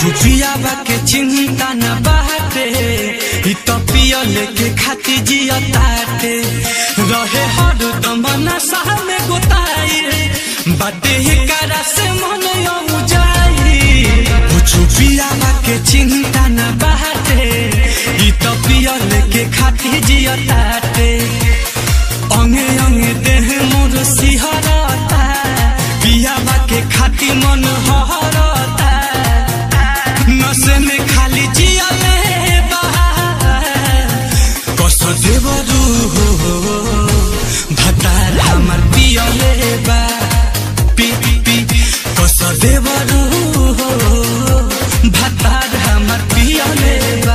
छुपियावा के चिंता न बाटे इ तो पियल के खाती जिया ताटे रहे हर दम नशा में गोताई बाटे ही करा से मन यऊ जाई ओ छुपियावा के चिंता न बाटे इ तो पियल के खाती जिया ताटे अंगे अंगे देह मोर सिहरता पियावा के खाती मन हरता नशे में खाली जियले बा कस देवरू हो भतार हमर पियले बा पी पी पी कस देवरू हो भतार हमर पियले बा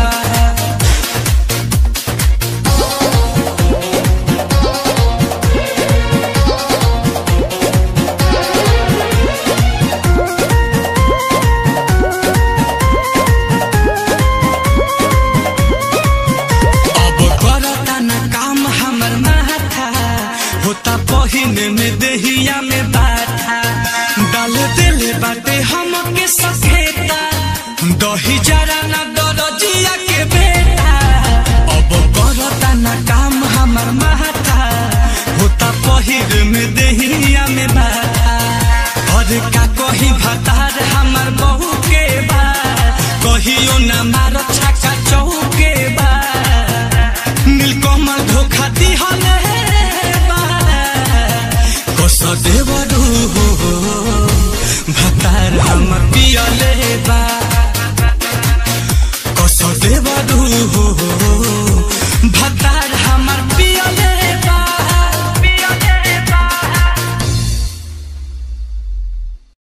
अब करता न काम हमर माथा होता पहिने में देहिया में बाथा डाल दिले बाटे हमके सखेता दही जरा न दरजिया के बेटा अब करता न काम हमर माथा होता पहिर में देहिया में बाथा और का कही भतार हमर बहू के बा कहियो न मारो छक्का चौके बा नीलकमल धोखा दिहले बा कस देवरू हो भतार हमर पियले बा कस देवरू हो